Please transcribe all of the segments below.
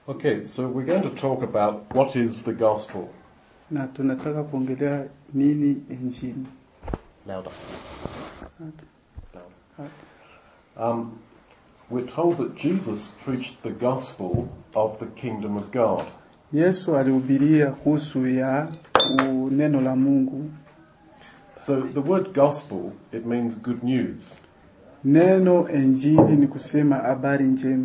Okay, so we're going to talk about what is the gospel. na tunataka kuongelea nini injili. Louder. Hata- Louder. hata. Um, we're told that Jesus preached the gospel of the kingdom of God. Yesu alihubiria kuhusu ya u- neno la Mungu. So the word gospel, it means good news. Neno injili ni kusema habari njema,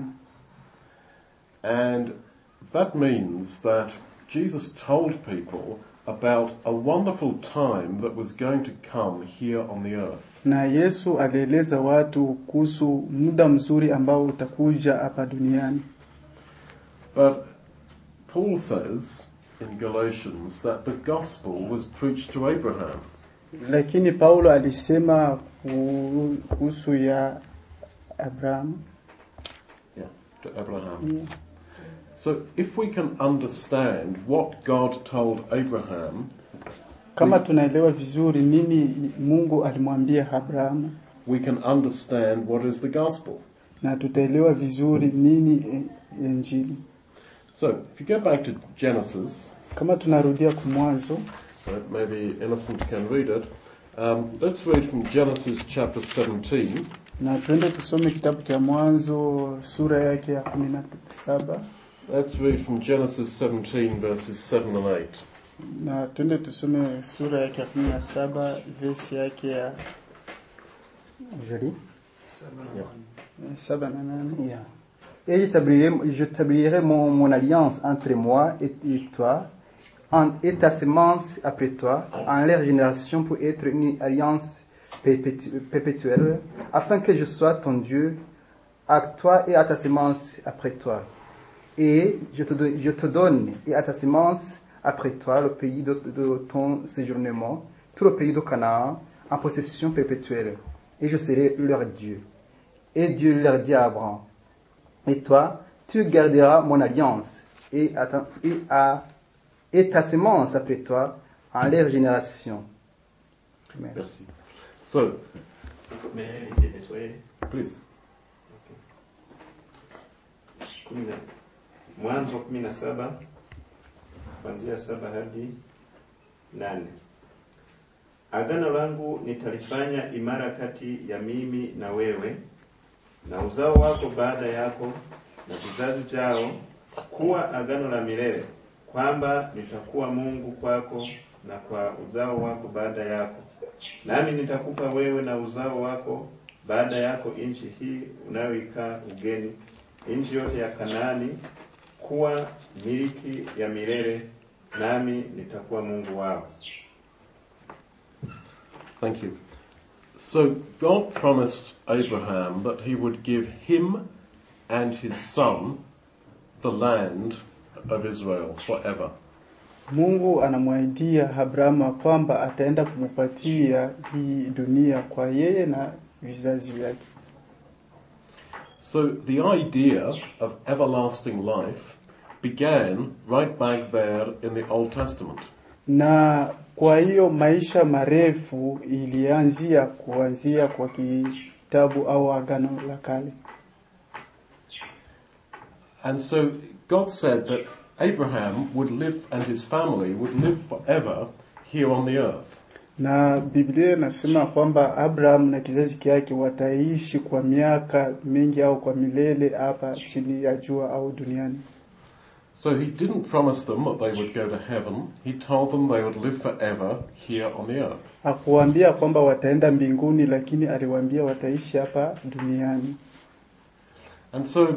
And that means that Jesus told people about a wonderful time that was going to come here on the earth. na Yesu alieleza watu kuhusu muda mzuri ambao utakuja hapa duniani. But Paul says in Galatians that the gospel was preached to Abraham. Lakini Paulo alisema ku- kuhusu ya Abrahamu. Yeah, to Abraham. So if we can understand what God told Abraham, Kama tunaelewa vizuri nini Mungu alimwambia Abrahamu, we can understand what is the gospel. na tutaelewa vizuri nini i- injili. So if you go back to Genesis, Kama tunarudia kumwanzo, uh, maybe Innocent can read it. Um, let's read from Genesis chapter 17, na tuende tusome kitabu cha Mwanzo sura yake ya kumi na saba let's read from Genesis 17 verses 7 and 8. na tuende tusome sura yake ya kumi na saba vesi yake ya Je lis. ya saba na nane. Yeah. Et j'établirai, j'établirai mon, mon alliance entre moi et, et toi, en, et ta semence après toi, en leur génération pour être une alliance perpétu- perpétuelle, afin que je sois ton Dieu, à toi et à ta semence après toi. Et je te, don- je te donne et à ta semence après toi le pays de, de ton séjournement, tout le pays de Canaan, en possession perpétuelle. Et je serai leur Dieu. Et Dieu leur dit à Abraham, et toi, tu garderas mon alliance et, à ta, et, à, et ta semence après toi en leur génération. Amen. Merci. So, May I read it this way? please. Kumi na- Mwanzo kumi na saba kuanzia saba hadi nane. Agano langu nitalifanya imara kati ya mimi na wewe na uzao wako baada yako na vizazi chao, kuwa agano la milele, kwamba nitakuwa Mungu kwako na kwa uzao wako baada yako, nami nitakupa wewe na uzao wako baada yako nchi hii unayoikaa ugeni, nchi yote ya Kanaani, kuwa miliki ya milele, nami nitakuwa Mungu wao. Thank you. So God promised Abraham that he would give him and his son the land of Israel forever. Mungu anamwahidia Abrahamu kwamba ataenda kumupatia hii dunia kwa yeye na vizazi vyake. So the idea of everlasting life began right back there in the Old Testament. Na kwa hiyo maisha marefu ilianzia kuanzia kwa kitabu au agano la kale. And so God said that Abraham would live and his family would live forever here on the earth. Na Biblia inasema kwamba Abraham na kizazi chake wataishi kwa miaka mingi au kwa milele hapa chini ya jua au duniani. So he didn't promise them that they would go to heaven. He told them they would live forever here on the earth. Hakuwaambia kwamba wataenda mbinguni, lakini aliwaambia wataishi hapa duniani. And so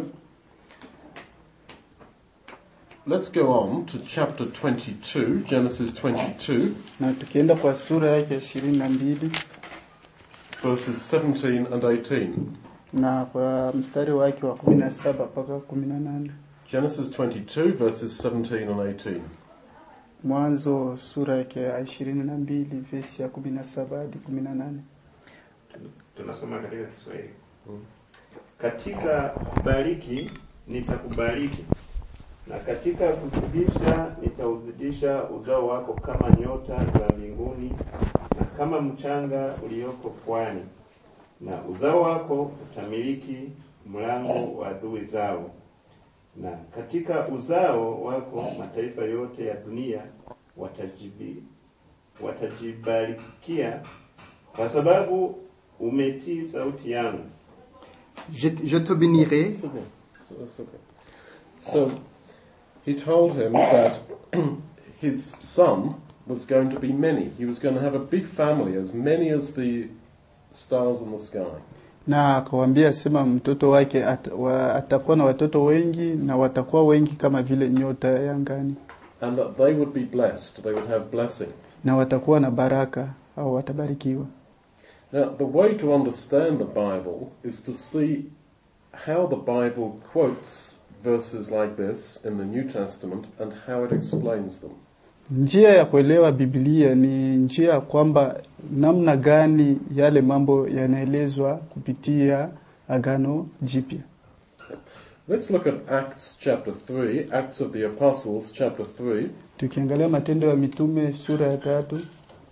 let's go on to chapter 22, Genesis 22, Na tukienda kwa sura yake ya ishirini na mbili verses 17 and 18. na kwa mstari wake wa kumi na saba mpaka kumi na nane Genesis 22, verses 17 and 18. Mwanzo sura yake ya ishirini na mbili vesi ya kumi na saba hadi kumi na nane Tunasoma katika Kiswahili. Mm. Katika kubariki nitakubariki, na katika kuzidisha nitauzidisha uzao wako kama nyota za mbinguni na kama mchanga ulioko pwani, na uzao wako utamiliki mlango wa adui zao. na katika uzao wako mataifa yote ya dunia watajibi, watajibarikia kwa sababu umetii sauti yangu. Je, je te bénirai That's okay. So that's okay. So he told him that his son was going to be many. He was going to have a big family, as many as the stars in the sky. na akawambia sema mtoto wake at, wa, atakuwa na watoto wengi na watakuwa wengi kama vile nyota ya angani And that they would be blessed, they would have blessing. na watakuwa na baraka au watabarikiwa. Now, the way to understand the Bible is to see how the Bible quotes verses like this in the New Testament and how it explains them. Njia ya kuelewa Biblia ni njia ya kwamba namna gani yale mambo yanaelezwa kupitia Agano Jipya. Let's look at Acts chapter 3, Acts of the Apostles chapter 3. Tukiangalia Matendo ya Mitume sura ya tatu,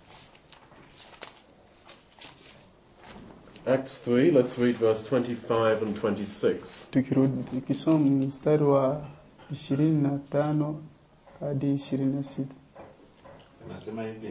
Acts 3, let's read verse 25 and 26. tukirudi tukisoma mstari wa ishirini na tano hadi ishirini na sita. Anasema hivi: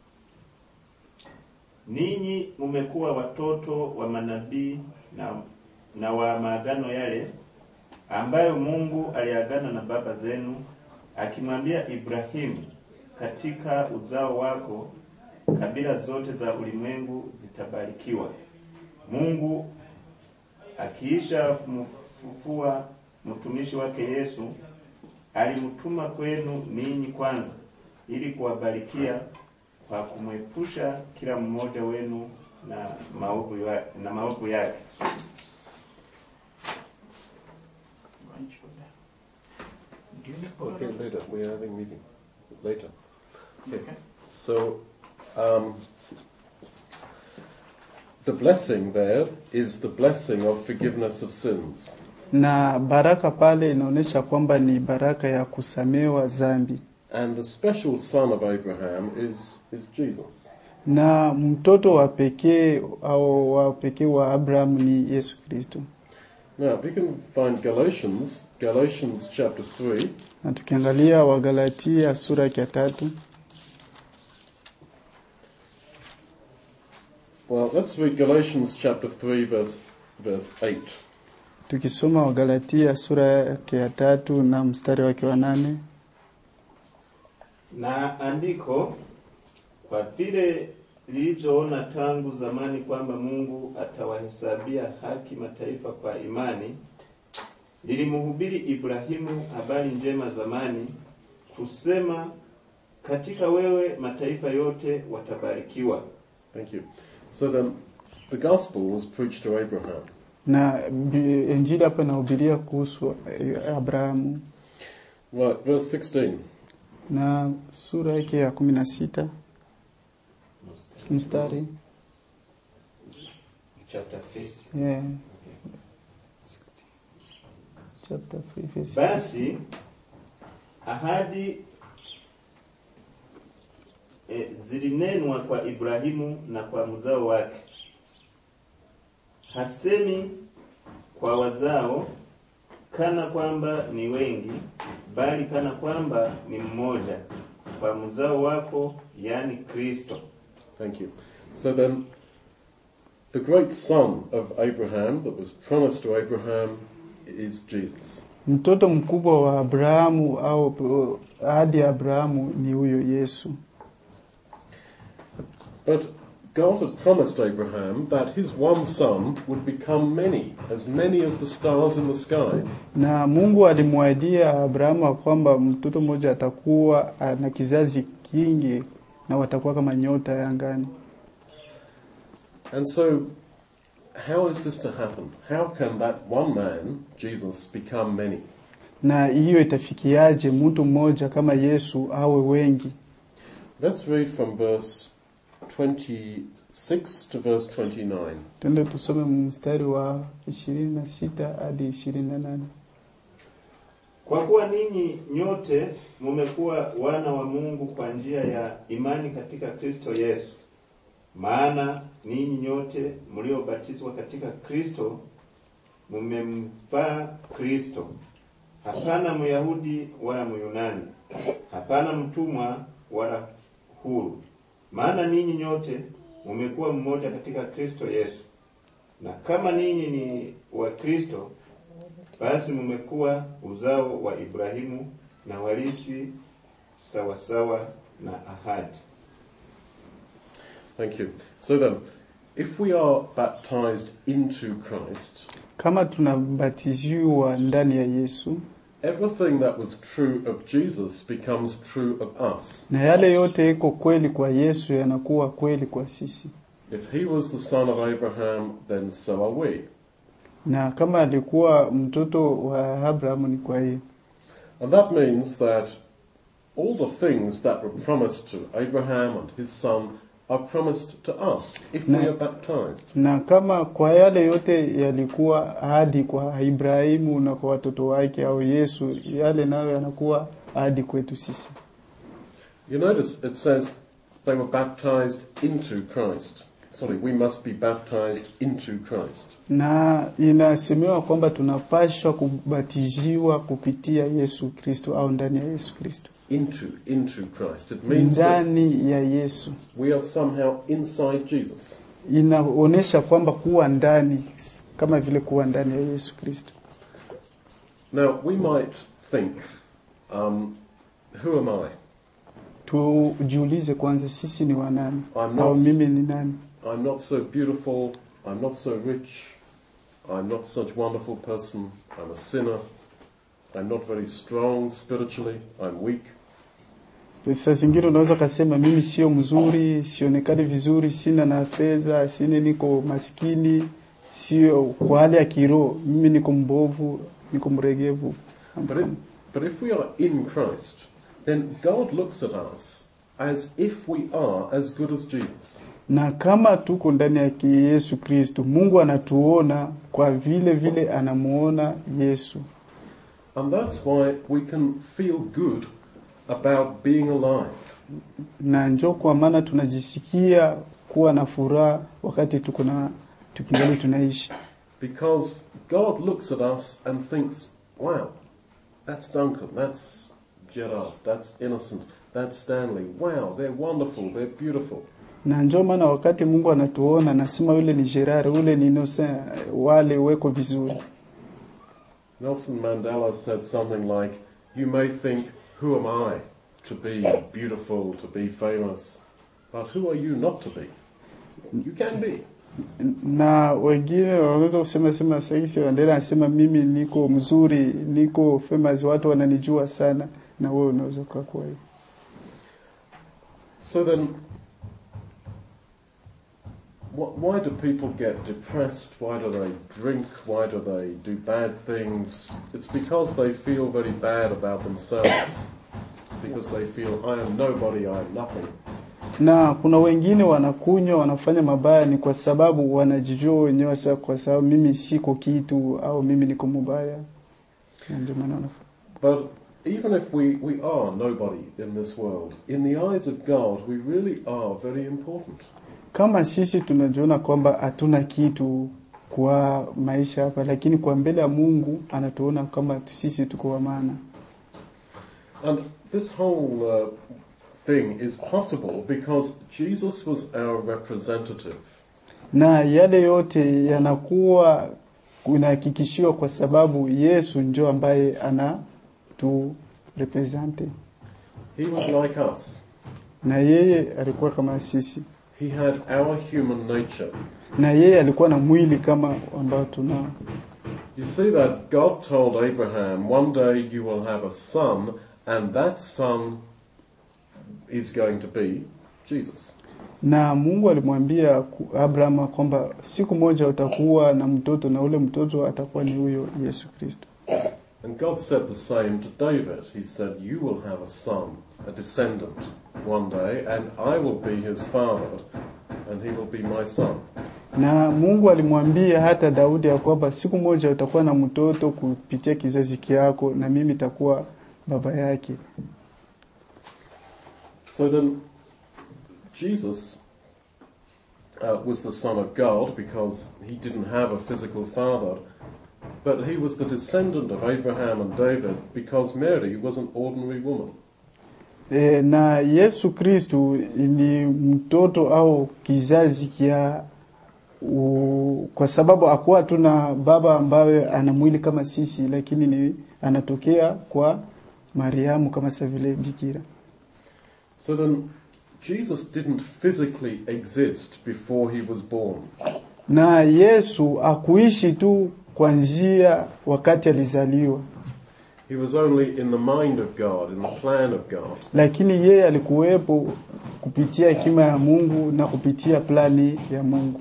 ninyi mmekuwa watoto wa manabii na, na wa maagano yale ambayo Mungu aliagana na baba zenu akimwambia Ibrahimu, katika uzao wako kabila zote za ulimwengu zitabarikiwa. Mungu akiisha kumfufua mtumishi wake Yesu alimtuma kwenu ninyi kwanza ili kuwabarikia kwa kumwepusha kila mmoja wenu na maovu ya, na maovu yake. Okay, later. We are having meeting later. Okay. So, um, the blessing there is the blessing of forgiveness of sins. Na baraka pale inaonyesha kwamba ni baraka ya kusamewa dhambi, And the special son of Abraham is, is Jesus. na mtoto wa pekee au wa pekee wa Abrahamu ni Yesu Kristo. Now, we can find Galatians, Galatians chapter 3, Na tukiangalia Wagalatia sura ya tatu, well, let's read Galatians chapter 3, verse, verse 8. tukisoma Wagalatia sura yake ya tatu na mstari wake wa nane Na andiko kwa vile lilivyoona tangu zamani kwamba Mungu atawahesabia haki mataifa kwa imani, lilimhubiri Ibrahimu habari njema zamani, kusema katika wewe mataifa yote watabarikiwa. Thank you. So then, the gospel was preached to Abraham. na bi- Injili hapa inahubiria kuhusu eh, Abrahamu Right, verse 16. na sura yake ya kumi na sita mstari Chapter yeah. Chapter 3, verse Basi ahadi e, zilinenwa kwa Ibrahimu na kwa mzao wake. Hasemi kwa wazao kana kwamba ni wengi, bali kana kwamba ni mmoja, kwa mzao wako, yani Kristo. Thank you. So then, the great son of Abraham that was promised to Abraham is Jesus. Mtoto mkubwa wa Abrahamu au ahadi ya Abrahamu ni huyo Yesu. But God had promised Abraham that his one son would become many, as many as the stars in the sky. Na Mungu alimwahidia Abrahamu ya kwamba mtoto mmoja atakuwa na kizazi kingi na watakuwa kama nyota ya angani. And so, how is this to happen? How can that one man, Jesus, become many? Na hiyo itafikiaje mtu mmoja kama Yesu awe wengi? Let's read from verse 26 to verse 29. Twende tusome mstari wa ishirini na sita hadi ishirini na nane. Kwa kuwa ninyi nyote mumekuwa wana wa Mungu kwa njia ya imani katika Kristo Yesu. Maana ninyi nyote mliobatizwa katika Kristo mumemvaa Kristo. hapana Myahudi wala Myunani, hapana mtumwa wala huru, maana ninyi nyote mumekuwa mmoja katika Kristo Yesu. Na kama ninyi ni wa Kristo, basi mumekuwa uzao wa Ibrahimu na warithi sawasawa na ahadi. Thank you. So then, if we are baptized into Christ, Kama tunabatiziwa ndani ya Yesu, everything that was true of Jesus becomes true of us. na yale yote iko kweli kwa Yesu yanakuwa kweli kwa sisi, If he was the son of Abraham, then so are we. na kama alikuwa mtoto wa Abrahamu ni kwa hiyo And that means that all the things that were promised to Abraham and his son are promised to us if we No. are baptized. na kama kwa yale yote yalikuwa ahadi kwa Ibrahimu na kwa watoto wake au Yesu, yale nayo yanakuwa ahadi kwetu sisi. You notice it says they were baptized into Christ. Sorry, we must be baptized into Christ. Na inasemewa kwamba tunapashwa kubatiziwa kupitia Yesu Kristo au ndani ya Yesu Kristo, Into, into Christ. It means that ndani ya Yesu. we are somehow inside Jesus. Inaonyesha kwamba kuwa ndani kama vile kuwa ndani ya Yesu Kristo. Now, we might think, um, who am I? Tujiulize kwanza, sisi ni wanani I'm au not, mimi ni nani? I'm not so beautiful, I'm not so rich, I'm not such a wonderful person, I'm a sinner, I'm not very strong spiritually, I'm weak. Saa zingine unaweza ukasema mimi sio mzuri, sionekani vizuri, sina na fedha, sina, niko maskini, sio kwa hali ya kiroho, mimi niko mbovu, niko mregevu. But, it, but if we are in Christ, then God looks at us as if we are as good as Jesus. Na kama tuko ndani ya ki- Yesu Kristo, Mungu anatuona kwa vile vile anamuona Yesu, And that's why we can feel good about being alive. na njo kwa maana tunajisikia kuwa na furaha wakati tuko na tukingali tunaishi, Because God looks at us and thinks, wow, that's Duncan, that's Gerard, that's Innocent, that's Stanley. Wow, they're wonderful, they're beautiful. na njo maana wakati Mungu anatuona anasema yule ni Gerard, ule ni Innocent, wale weko vizuri. Nelson Mandela said something like, You may think, who am I to be beautiful, to be famous, but who are you not to be? You can be. na wengine wanaweza kusema sema saisi Mandela anasema mimi niko mzuri, niko famous, watu wananijua sana, na wewe unaweza kuwa kwa hiyo. So then, wh- why do people get depressed? Why do they drink? Why do they do bad things? It's because they feel very bad about themselves. Because they feel, I am nobody, I am nothing. Na kuna wengine wanakunywa, wanafanya mabaya ni kwa sababu wanajijua wenyewe, sasa kwa sababu mimi siko kitu au mimi niko mubaya, Na ndio maana wanafanya. But even if we, we are nobody in this world, in the eyes of God, we really are very important. Kama sisi tunajiona kwamba hatuna kitu kwa maisha hapa, lakini kwa mbele ya Mungu anatuona kama tu- sisi tuko wa maana. And this whole uh, thing is possible because Jesus was our representative. na yale yote yanakuwa kunahakikishiwa kwa sababu Yesu njo ambaye ana tu represente He was like us. na yeye alikuwa kama sisi, He had our human nature. na yeye alikuwa na mwili kama ambao tunao. You see that God told Abraham, one day you will have a son, and that son is going to be Jesus. Na Mungu alimwambia ku- Abraham kwamba siku moja utakuwa na mtoto na ule mtoto atakuwa ni huyo Yesu Kristo. And God said the same to David. He said, You will have a son, a descendant, one day, and I will be his father, and he will be my son. Na Mungu alimwambia hata Daudi ya kwamba siku moja utakuwa na mtoto kupitia kizazi kyako na mimi takuwa baba yake. So then, Jesus uh, was the Son of God because he didn't have a physical father, but he was the descendant of Abraham and David because Mary was an ordinary woman. E, na Yesu Kristu ni mtoto au kizazi kia u, kwa sababu akuwa tuna baba ambaye ana mwili kama sisi, lakini ni anatokea kwa Mariamu kama sa vile bikira. So then, Jesus didn't physically exist before he was born. Na Yesu akuishi tu kwanzia wakati alizaliwa, He was only in the mind of God, in the plan of God. lakini yeye alikuwepo kupitia hekima ya Mungu na kupitia plani ya Mungu.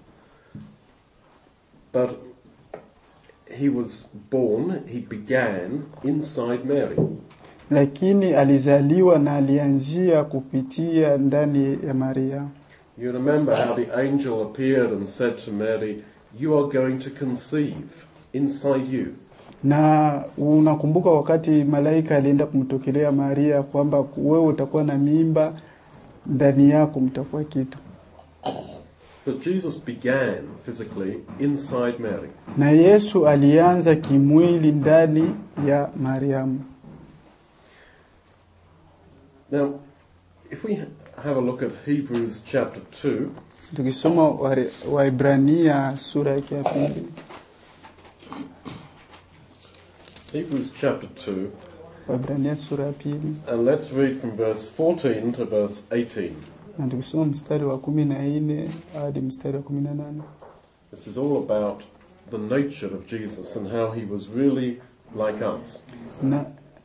But he was born, he began inside Mary. lakini alizaliwa na alianzia kupitia ndani ya Maria. You remember how the angel appeared and said to Mary, You are going to conceive inside you. Na unakumbuka wakati malaika alienda kumtokelea Maria kwamba wewe utakuwa na mimba, ndani yako mtakuwa kitu. So Jesus began physically inside Mary. Na Yesu alianza kimwili ndani ya Mariamu. Now, if we have a look at Hebrews chapter 2, Tukisoma Ware- Waibrania sura yake ya pili, Hebrews chapter 2, Waibrania sura ya pili and let's read from verse 14 to verse 18. na tukisoma mstari wa kumi na nne hadi mstari wa kumi na nane. This is all about the nature of Jesus and how he was really like us. na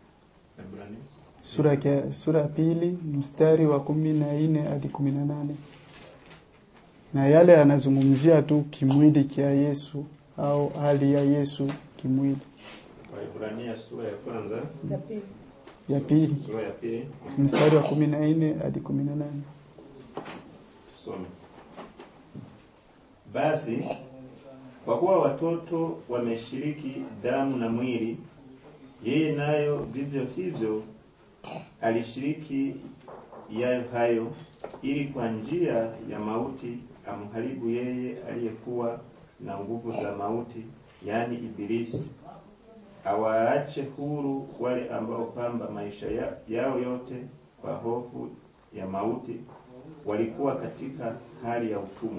sura ya sura ya pili mstari wa kumi na nne hadi kumi na nane na yale anazungumzia tu kimwili kia Yesu au hali ya Yesu kimwili. Waibrania sura ya kwanza, Ya pili sura ya pili, mstari wa kumi na nne hadi kumi na nane tusome. Basi kwa kuwa watoto wameshiriki damu na mwili, yeye nayo vivyo hivyo alishiriki yayo hayo, ili kwa njia ya mauti amharibu yeye aliyekuwa na nguvu za mauti, yaani Ibilisi, awaache huru wale ambao kwamba maisha ya, yao yote kwa hofu ya mauti walikuwa katika hali ya utumwa.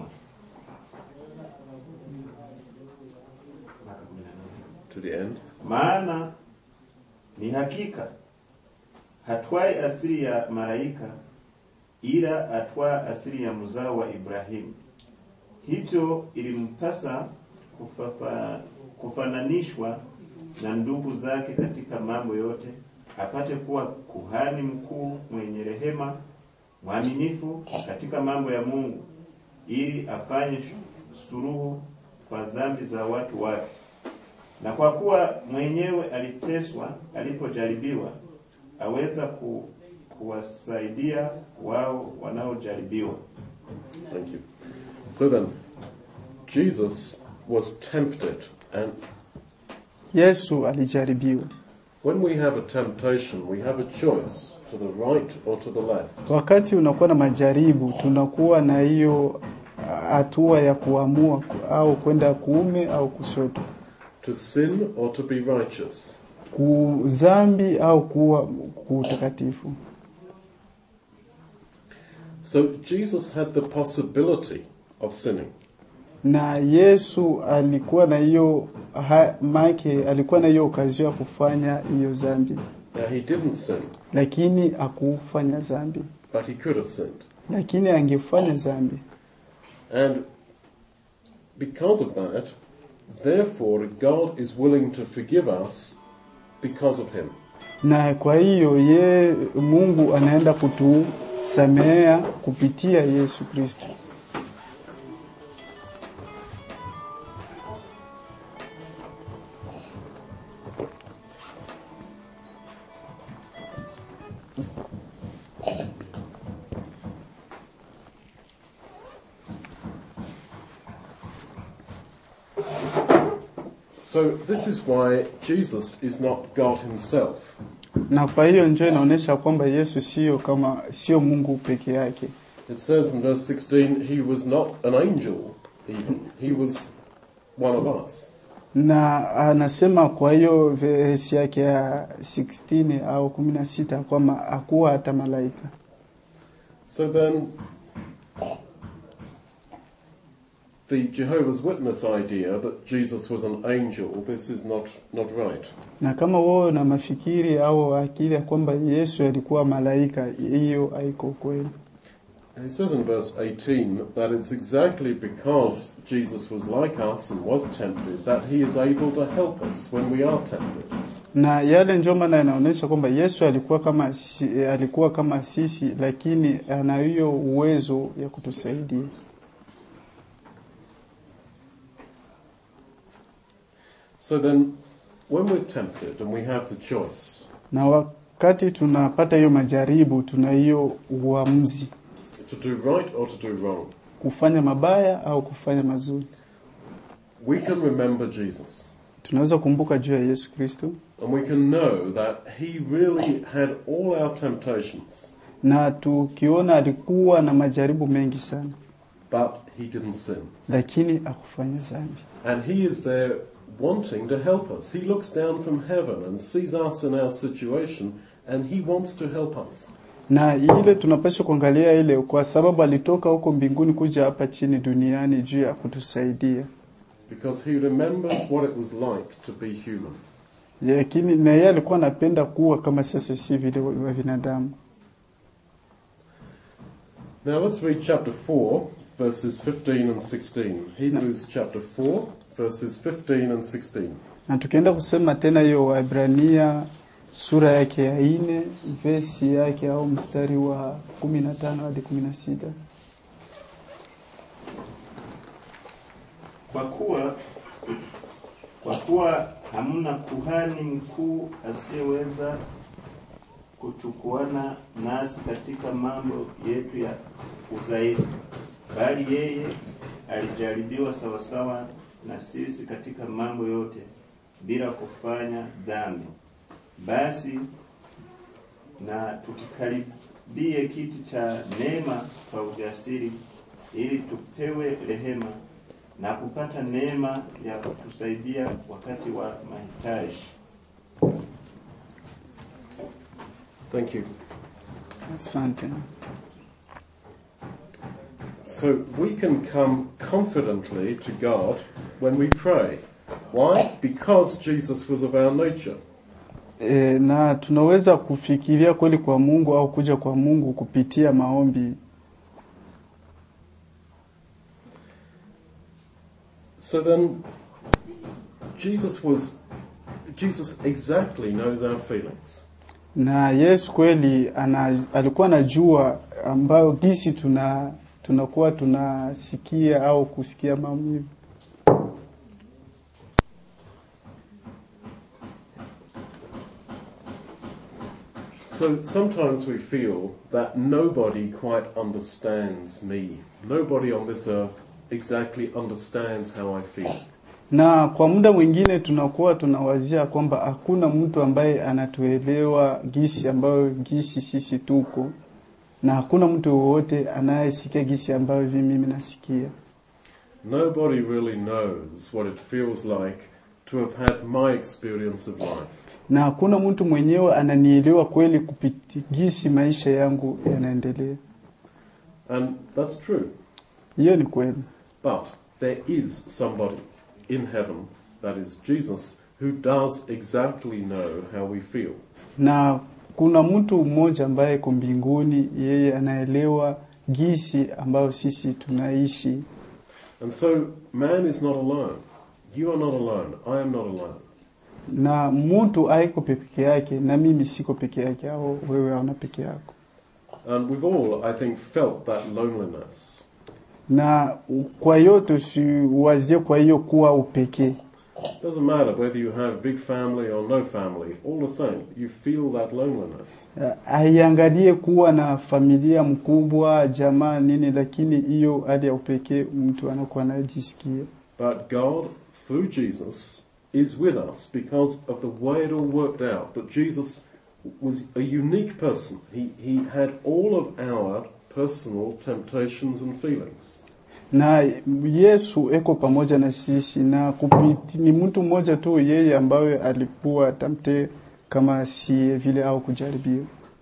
Mpaka kumi na nane. To the end. Maana ni hakika hatwai asili ya malaika, ila atwaa asili ya mzao wa Ibrahimu. Hivyo ilimpasa kufafa, kufananishwa na ndugu zake katika mambo yote, apate kuwa kuhani mkuu mwenye rehema, mwaminifu katika mambo ya Mungu, ili afanye suluhu kwa dhambi za watu wake na kwa kuwa mwenyewe aliteswa alipojaribiwa, aweza ku, kuwasaidia wao wanaojaribiwa. Thank you. So then, Jesus was tempted, and Yesu alijaribiwa. when we have a temptation, we have a choice to the right or to the left. Wakati unakuwa na majaribu, tunakuwa na hiyo hatua ya kuamua au kwenda kuume au kushoto, To sin or to be righteous. kuzambi au kuwa kutakatifu. So Jesus had the possibility of sinning. na Yesu alikuwa na hiyo ha- make alikuwa na hiyo okazio ya kufanya hiyo zambi, Now he didn't sin, lakini akufanya zambi, but he could have sinned. lakini angefanya zambi, And because of that, therefore God is willing to forgive us because of him. na kwa hiyo ye Mungu anaenda kutusamehea kupitia Yesu Kristo. So this is why Jesus is not God himself. Na kwa hiyo njoo inaonyesha kwamba Yesu sio kama sio Mungu peke yake. It says in verse 16, he was not an angel even. He was one of us. na anasema kwa hiyo verse yake ya 16 au 16 kwamba hakuwa hata malaika. So then, the Jehovah's Witness idea that Jesus was an angel, this is not, not right. Na kama wewe na mafikiri au akili ya kwamba Yesu alikuwa malaika, hiyo haiko kweli. And it says in verse 18 that it's exactly because Jesus was like us and was tempted that he is able to help us when we are tempted. Na yale ndio maana inaonyesha kwamba Yesu alikuwa kama si, alikuwa kama sisi, lakini ana hiyo uwezo ya kutusaidia. So then, when we're tempted and we have the choice, Na wakati tunapata hiyo majaribu, tuna hiyo uamuzi to do right or to do wrong, kufanya mabaya au kufanya mazuri. we can remember Jesus. Tunaweza kumbuka juu ya Yesu Kristo And we can know that he really had all our temptations, na tukiona alikuwa na majaribu mengi sana, but he didn't sin. lakini akufanya dhambi. And he is there wanting to help us. He looks down from heaven and sees us in our situation, and he wants to help us. Na ile tunapaswa kuangalia ile, kwa sababu alitoka huko mbinguni kuja hapa chini duniani juu ya kutusaidia, Because he remembers what it was like to be human. lakini na yeye alikuwa anapenda kuwa kama sasa, si vile wa binadamu. Now let's read chapter 4, verses 15 and 16. Hebrews chapter 4, verses 15 and 16. Na tukienda kusema tena hiyo Waebrania sura yake ya ine vesi yake au mstari wa kumi na tano hadi kumi na sita. Kwa kuwa kwa kuwa hamna kuhani mkuu asiyeweza kuchukuana nasi katika mambo yetu ya udhaifu, bali yeye alijaribiwa sawasawa na sisi katika mambo yote bila kufanya dhambi. Basi na tukikaribie kiti cha neema kwa ujasiri, ili tupewe rehema na kupata neema ya kutusaidia wakati wa mahitaji. Thank you. Asante. So we can come confidently to God when we pray. Why? Because Jesus was of our nature. E, na tunaweza kufikiria kweli kwa Mungu au kuja kwa Mungu kupitia maombi. So then, Jesus was, Jesus exactly knows our feelings. Na Yesu kweli ana, alikuwa anajua ambayo gisi tuna tunakuwa tunasikia au kusikia maumivu. So sometimes we feel that nobody quite understands me. Nobody on this earth exactly understands how I feel. Na kwa muda mwingine tunakuwa tunawazia kwamba hakuna mtu ambaye anatuelewa gisi ambayo gisi sisi tuko, na hakuna mtu wowote anayesikia gisi ambayo hivi mimi nasikia. Nobody really knows what it feels like to have had my experience of life. na hakuna mtu mwenyewe ananielewa kweli kupiti gisi maisha yangu yanaendelea. And that's true. Hiyo ni kweli, But there is somebody in heaven, that is Jesus, who does exactly know how we feel. na kuna mtu mmoja ambaye iko mbinguni, yeye anaelewa gisi ambayo sisi tunaishi, And so man is not alone. You are not alone. I am not alone. na mtu haiko peke yake, na mimi siko peke yake, au wewe hauna peke yako. And we've all, I think, felt that loneliness. Na kwa hiyo tusiwazie kwa hiyo kuwa upekee, Doesn't matter whether you have big family or no family, all the same, you feel that loneliness. haiangalie kuwa na familia mkubwa, jamaa nini, lakini hiyo hali ya upekee mtu anakuwa anajisikia. But God, through Jesus, is with us because of the way it all worked out. That Jesus was a unique person. He, he had all of our personal temptations and feelings. na Yesu eko pamoja na sisi na kupiti, ni mtu mmoja tu yeye ambaye alikuwa tamte kama si vile au kujaribiwa.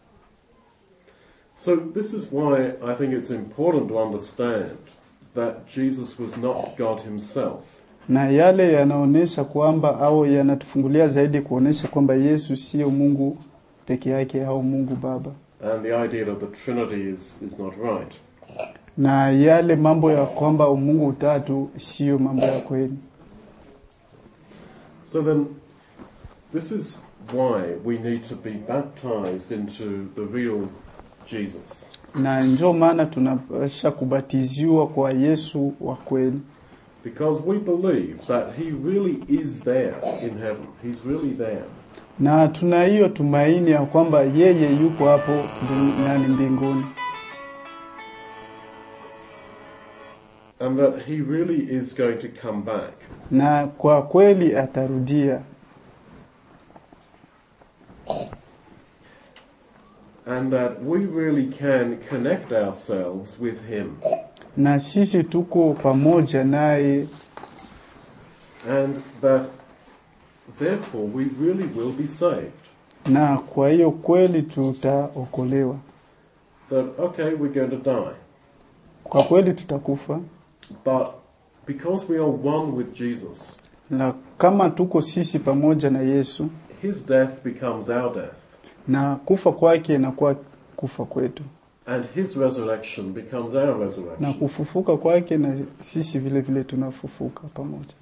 So this is why I think it's important to understand that Jesus was not God himself. Na yale yanaonesha kwamba au yanatufungulia zaidi kuonesha kwamba Yesu sio Mungu peke yake au Mungu Baba. And the idea of the Trinity is, is not right. Na yale mambo ya kwamba Mungu utatu sio mambo ya kweli. So then, this is why we need to be baptized into the real Jesus. Na njo maana tunapasha kubatiziwa kwa Yesu wa kweli. Because we believe that He really is there in heaven. He's really there. na tuna hiyo tumaini ya kwamba yeye yupo hapo mbing- nani mbinguni And that He really is going to come back. na kwa kweli atarudia And that we really can connect ourselves with Him. na sisi tuko pamoja naye And that therefore we really will be saved. na kwa hiyo kweli tutaokolewa That, okay, we're going to die. kwa kweli tutakufa But because we are one with Jesus, na kama tuko sisi pamoja na Yesu His death becomes our death. na kufa kwake inakuwa kufa kwetu And His resurrection becomes our na resurrection. kufufuka kwake na sisi vile vile tunafufuka pamoja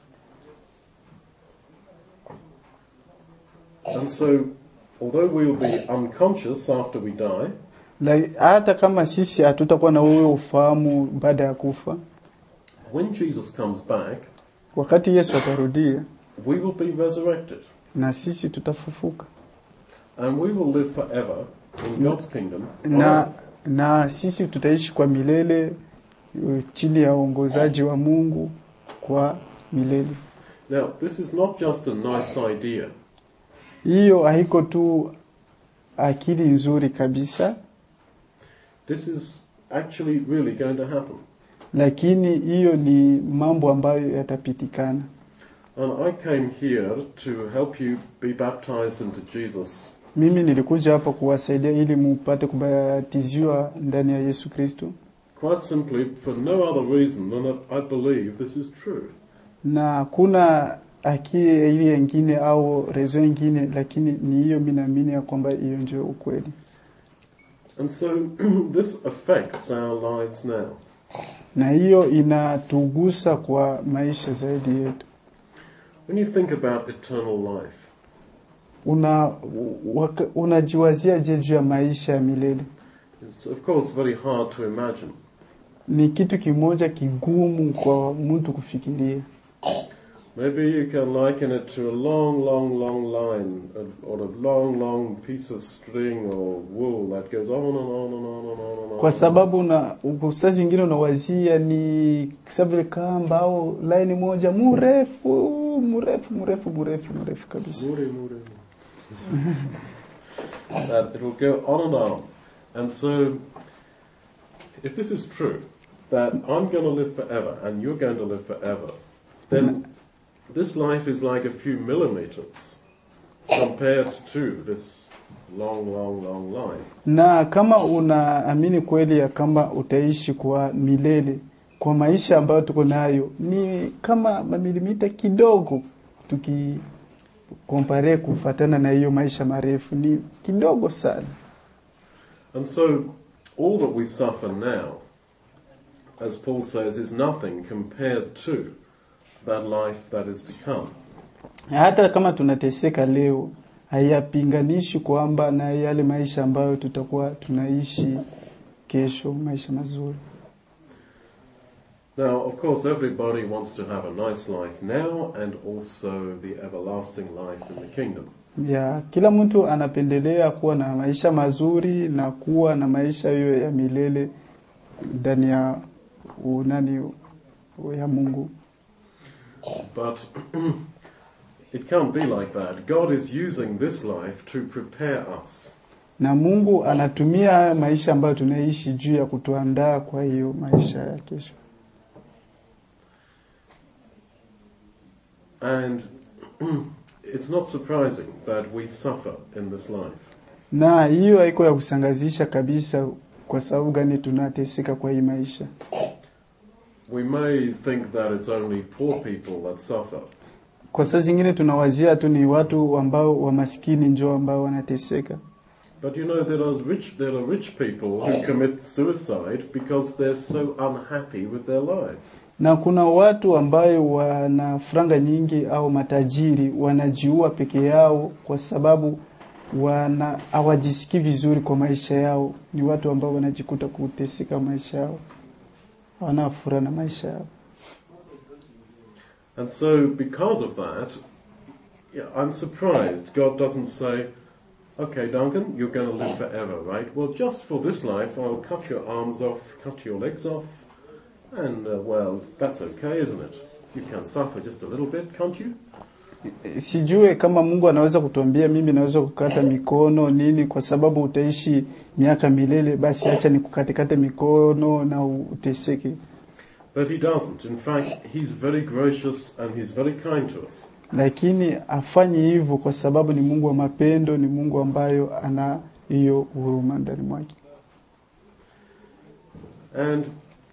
And so, although we'll be unconscious after we die, La- hata kama sisi hatutakuwa na huyo ufahamu baada ya kufa when Jesus comes back, wakati Yesu atarudia we will be resurrected. na sisi tutafufuka And we will live forever in God's kingdom. on na earth. na sisi tutaishi kwa milele uh, chini ya uongozaji wa Mungu kwa milele. Now, this is not just a nice idea. Hiyo haiko tu akili nzuri kabisa, This is actually really going to happen. lakini hiyo ni mambo ambayo yatapitikana. And I came here to help you be baptized into Jesus Mimi nilikuja hapa kuwasaidia ili mupate kubatiziwa ndani ya Yesu Kristo, quite simply for no other reason than that I believe this is true. na hakuna akili ile ingine au rezo ingine, lakini ni hiyo, mimi naamini ya kwamba hiyo ndio ukweli. And so this affects our lives now. na hiyo inatugusa kwa maisha zaidi yetu. When you think about eternal life, Una waka- unajiwazia je juu ya maisha ya milele? it's of course very hard to imagine. Ni kitu kimoja kigumu kwa mtu kufikiria. Maybe you can liken it to a long, long, long line, uh, or a long, long piece of string or wool that goes on and on and on and on and on. Kwa sababu una saa zingine unawazia ni kisa vile kamba au laini moja mrefu mrefu mrefu mrefu mrefu kabisa. Muri, muri. that it will go on and on. And so, if this is true, that I'm going to live forever and you're going to live forever, then this life is like a few millimeters compared to this long, long, long line. Na kama unaamini kweli ya kama utaishi kwa milele kwa maisha ambayo tuko nayo ni kama mamilimita kidogo, tukikompare kufatana na hiyo maisha marefu ni kidogo sana. And so, all that we suffer now, as Paul says, is nothing compared to that life that is to come. Hata kama tunateseka leo, hayapinganishi kwamba na yale maisha ambayo tutakuwa tunaishi kesho, maisha mazuri. Now, of course, everybody wants to have a nice life now and also the everlasting life in the kingdom. ya kila mtu anapendelea kuwa na maisha mazuri na kuwa na maisha hiyo ya milele ndani ya unani ya Mungu, But it can't be like that. God is using this life to prepare us. na Mungu anatumia haya maisha ambayo tunaishi juu ya kutuandaa kwa hiyo maisha ya kesho. And it's not surprising that we suffer in this life. na hiyo haiko ya kusangazisha kabisa. Kwa sababu gani tunateseka kwa hii maisha? We may think that it's only poor people that suffer, Kwa saa zingine tunawazia tu ni watu ambao wamaskini njo ambao wanateseka, but you know there are rich there are rich people who commit suicide because they're so unhappy with their lives. na kuna watu ambayo wana franga nyingi au matajiri wanajiua peke yao kwa sababu wana hawajisikii vizuri kwa maisha yao. Ni watu ambao wanajikuta kuteseka maisha yao, hawana furaha na maisha yao. And so because of that, yeah, I'm surprised God doesn't say, "Okay, Duncan, you're going to live forever, right? Well, just for this life, I'll cut your arms off, cut your legs off, and uh, well, that's okay, isn't it? You can suffer just a little bit, can't you?" Sijue kama Mungu anaweza kutuambia mimi naweza kukata mikono nini, kwa sababu utaishi miaka milele, basi acha nikukatekate mikono na uteseke. But he doesn't. In fact, he's very gracious and he's very kind to us. Lakini afanyi hivyo kwa sababu ni Mungu wa mapendo, ni Mungu ambayo ana hiyo huruma ndani mwake. And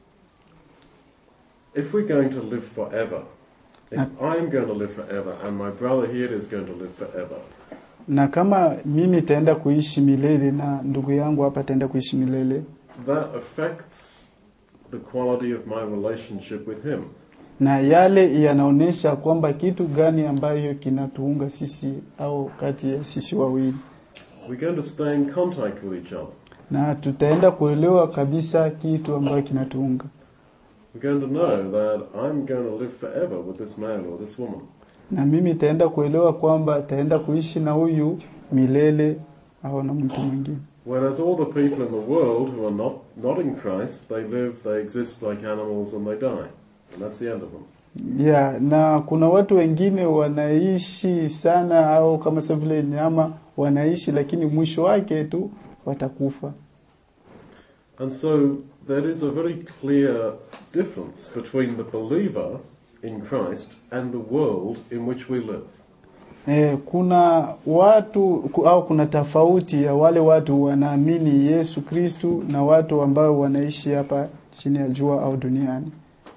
if we're going to live forever, if I'm going to live forever and my brother here is going to live forever, Na kama mimi nitaenda kuishi milele na ndugu yangu hapa ataenda kuishi milele, that affects the quality of my relationship with him. na yale yanaonyesha kwamba kitu gani ambayo kinatuunga sisi au kati ya sisi wawili, We're going to stay in contact with each other. na tutaenda kuelewa kabisa kitu ambayo kinatuunga, We're going to know that I'm going to live forever with this man or this woman. na mimi nitaenda kuelewa kwamba ataenda kuishi na huyu milele au na mtu mwingine. Whereas all the people in the world who are not, not in Christ, they live, they exist like animals and they die. And that's the end of them. Yeah, na kuna watu wengine wanaishi sana au kama sasa vile nyama wanaishi, lakini mwisho wake tu watakufa. And so there is a very clear difference between the believer in Christ and the world in which we live. Eh, kuna watu ku- au kuna tofauti ya wale watu wanaamini Yesu Kristu na watu ambao wanaishi hapa chini ya jua au duniani.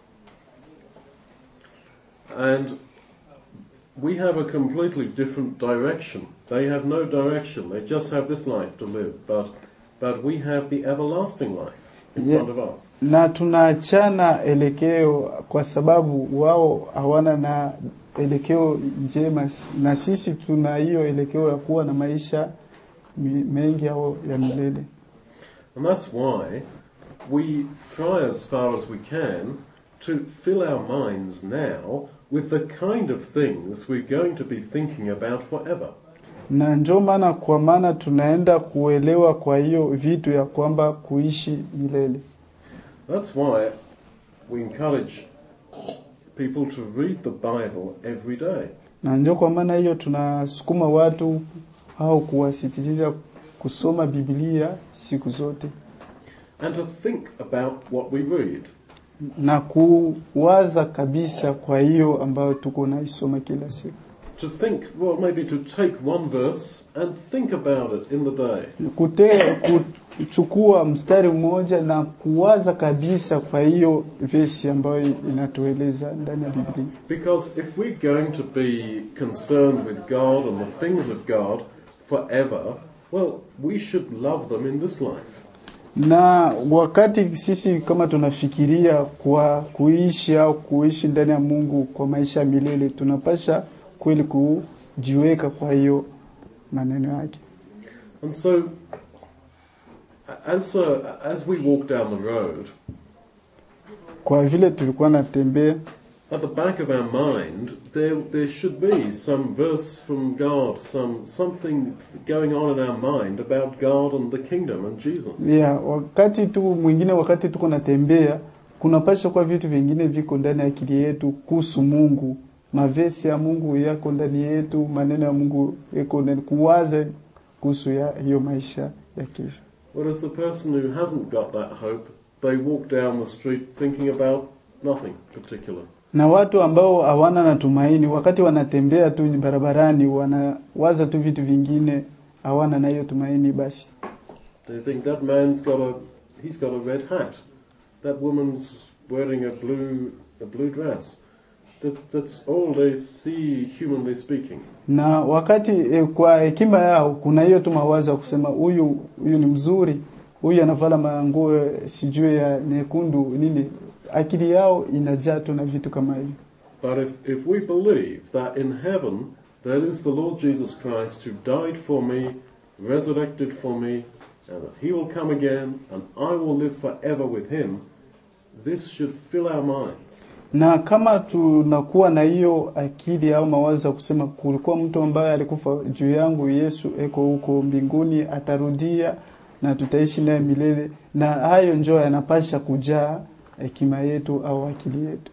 And we have a completely different direction. They have no direction. They just have this life to live. But, but we have the everlasting life in Yeah. front of us. Na tunaachana elekeo kwa sababu wao hawana na elekeo njema na sisi tuna hiyo elekeo ya kuwa na maisha mi- mengi au ya milele. And that's why we try as far as we can to fill our minds now with the kind of things we're going to be thinking about forever. na njo maana kwa maana tunaenda kuelewa kwa hiyo vitu ya kwamba kuishi milele That's why we encourage people to read the Bible every day. na njo kwa maana hiyo tunasukuma watu au kuwasisitiza kusoma Biblia siku zote and to think about what we read. na kuwaza kabisa kwa hiyo ambayo tuko naisoma kila siku To think, well, maybe to take one verse and think about it in the day. Kute, kuchukua mstari mmoja na kuwaza kabisa kwa hiyo vesi ambayo inatueleza ndani ya Biblia Because if we're going to be concerned with God and the things of God forever, well, we should love them in this life. na wakati sisi kama tunafikiria kwa kuishi au kuishi ndani ya Mungu kwa maisha ya milele, tunapasha kweli kujiweka kwa hiyo maneno yake. And so, as, uh, as we walk down the road, Kwa vile tulikuwa natembea at the back of our mind, there, there should be some verse from God, some, something going on in our mind about God and the kingdom and Jesus. yeah, wakati tu mwingine, wakati tuko natembea, kunapasha kwa vitu vingine viko ndani ya akili yetu kuhusu Mungu, mavesi ya Mungu yako ndani yetu, maneno ya Mungu yako ndani, kuwaza kuhusu ya hiyo maisha ya kesho. Whereas the person who hasn't got that hope, they walk down the street thinking about nothing particular. na watu ambao hawana na tumaini, wakati wanatembea tu barabarani, wanawaza tu vitu vingine, hawana na hiyo tumaini, basi They think that man's got a he's got a red hat. That woman's wearing a blue a blue dress. That, that's all they see humanly speaking. na wakati eh, kwa hekima yao kuna hiyo tu mawazo ya kusema huyu huyu ni mzuri, huyu anavala manguo eh, sijui ya nyekundu nini. Akili yao inajaa tu na vitu kama hivyo. But if, if we believe that in heaven there is the Lord Jesus Christ who died for me, resurrected for me, and that he will come again and I will live forever with him, this should fill our minds. na kama tunakuwa na hiyo akili au mawazo ya kusema kulikuwa mtu ambaye alikufa juu yangu, Yesu eko huko mbinguni, atarudia na tutaishi naye milele, na hayo njoo yanapasha kujaa hekima yetu au akili yetu.